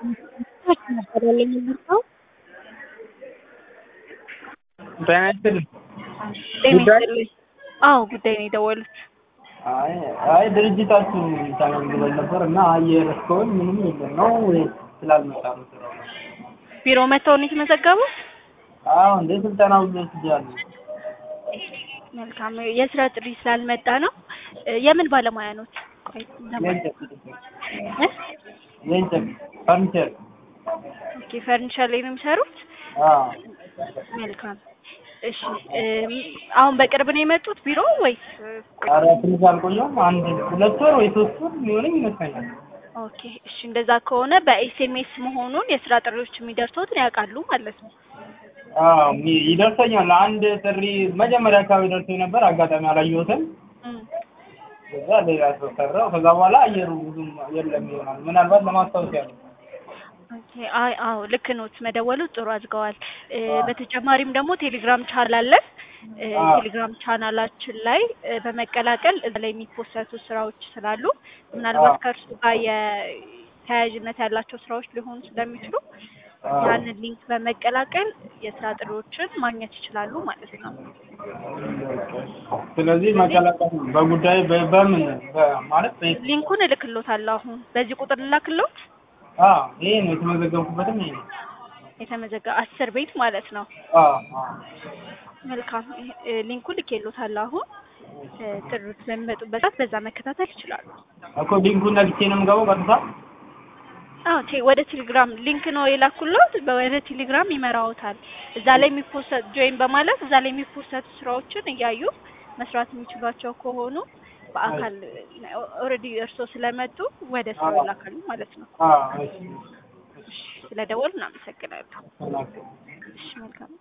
መሰለኝ የመጣው ጤና ይስጥልኝ። ጤና ጉዳይ? ይስጥልኝ። አዎ ጉዳይ ነው የደወሉት። አይ አይ ድርጅታችሁ ተመዝግበን ነበር እና አየር እስካሁን ምንም የለም ነው ወይ ስላልመጣ ነው ስራው? ቢሮ መጥተው ነው የተመዘገቡት? አዎ እንደ ስልጠና ሁሉ ወስጃለሁ። መልካም የስራ ጥሪ ስላልመጣ ነው። እ የምን ባለሙያ ኖት? ቆይ ለማ- የእንጨት እ? የእንጨት ፈርኒቸር ኦኬ ፈርኒቸር ላይ ነው የሚሰሩት? አዎ መልካም እሺ እም፣ አሁን በቅርብ ነው የመጡት ቢሮ ወይስ? ኧረ ትንሽ አልቆየሁም። አንድ ሁለት ወር ወይ ሶስት ወር ሊሆነኝ ይመስለኛል። ኦኬ እሺ እንደዛ ከሆነ በኤስኤምኤስ መሆኑን የስራ ጥሪዎች የሚደርሱትን ያውቃሉ ማለት ነው። አዎ ሚ- ይደርሰኛል። አንድ ጥሪ መጀመሪያ አካባቢ ደርሶኝ ነበር። አጋጣሚ አላየሁትም። እም፣ ከዛ ሌላ ሰው ሰራው። ከዛ በኋላ አየሩ ብዙም የለም ይሆናል። ምናልባት ለማስታወስ ያለው ኦኬ አይ አዎ ልክ ኖት መደወሉ ጥሩ አድርገዋል። እ፣ በተጨማሪም ደግሞ ቴሌግራም ቻናል አለን። እ፣ አዎ። ቴሌግራም ቻናላችን ላይ እ፣ በመቀላቀል እዛ ላይ የሚፖሰቱ ስራዎች ስላሉ ምናልባት አዎ። ከእርሱ ጋር የተያያዥነት ያላቸው ስራዎች ሊሆኑ ስለሚችሉ አዎ። ያንን ሊንክ በመቀላቀል የስራ ጥሪዎችን ማግኘት ይችላሉ ማለት ነው። ስለዚህ መቀላቀል በጉዳይ በ- በምን በ- ማለት በ- ሊንኩን እልክሎታለሁ አሁን በዚህ ቁጥር ልላክሎት አዎ ይሄ ነው የተመዘገብኩበትም ይሄ ነው። የተመዘገ አስር ቤት ማለት ነው። አዎ አዎ መልካም እ፣ ሊንኩን ልኬሎታለሁ አሁን እ፣ ጥሪዎች በሚመጡበት ሰዓት በዛ መከታተል ይችላሉ። እኮ ሊንኩን ነግቼ ነው የምገባው ቀጥታ። አዎ ቴ ወደ ቴሌግራም ሊንክ ነው የላኩሎት ወደ ቴሌግራም ይመራዎታል። እዛ ላይ የሚፖሰት ጆይን በማለት እዛ ላይ የሚፖሰቱ ስራዎችን እያዩ መስራት የሚችሏቸው ከሆኑ በአካል ኦልሬዲ እርስዎ ስለመጡ ወደ ስራው ይላካሉ ማለት ነው። አዎ እሺ ስለደወሉ እናመሰግናለሁ። ተናገር። እሺ መልካም